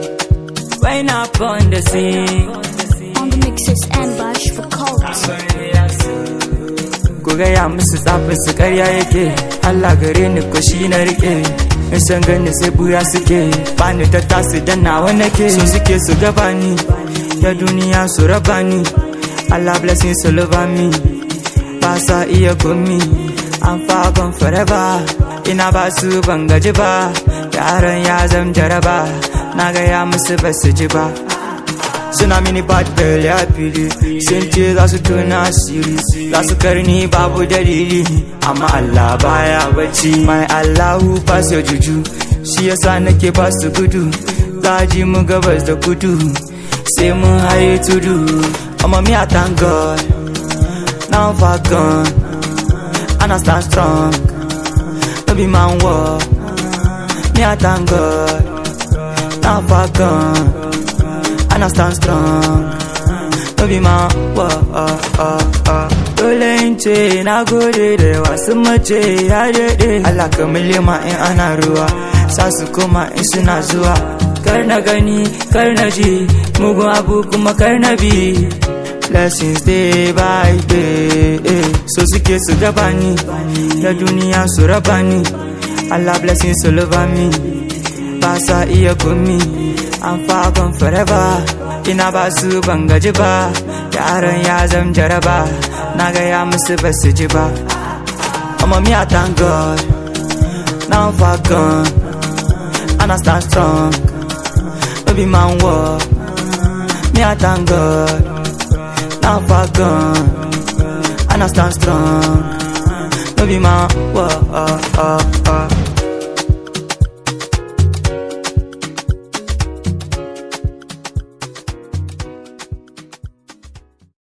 Rain up on the sea. On the mixes and bash for cults. Ku gaya musu tsafin su karya yake Allah gare ni ko shi na rike in san gani sai buya suke bani ta tasu dan nawa nake so suke su gaba ni ya duniya su raba ni Allah blessing su love me ba sa iya komi I'm far gone forever ina ba su ban gaji ba yaran ya zam jaraba na gaya musu ba su ji ba suna mini bad girl ya fili sun ce za su tona asiri za su karni babu dalili amma Allah baya bacci mai Allahu ba su juju shi yasa nake ba su gudu zaji mu gabas da kudu sai mun haye tudu amma me I thank God now I'm far gone and I stand strong no be man war me I thank God now I'm far gone and I stand strong. No be my wa uh, uh, uh. Dole in ce na gode da yawa sun mace ya daɗe Allah ka ma in ana ruwa sa su koma in suna zuwa kar na gani kar na ji mugun abu kuma kar na bi blessings day by day eh. so suke su gaba ni da duniya su raba ni Allah blessings all over me ba sa iya komi I'm far gone forever ina ba su ban gaji ba yaran ya zam jaraba na gaya musu ba su ji ba amma me I thank God now I'm far gone and I stand strong no be man war me I thank God now I'm far gone and I stand strong no be man war uh, uh, uh.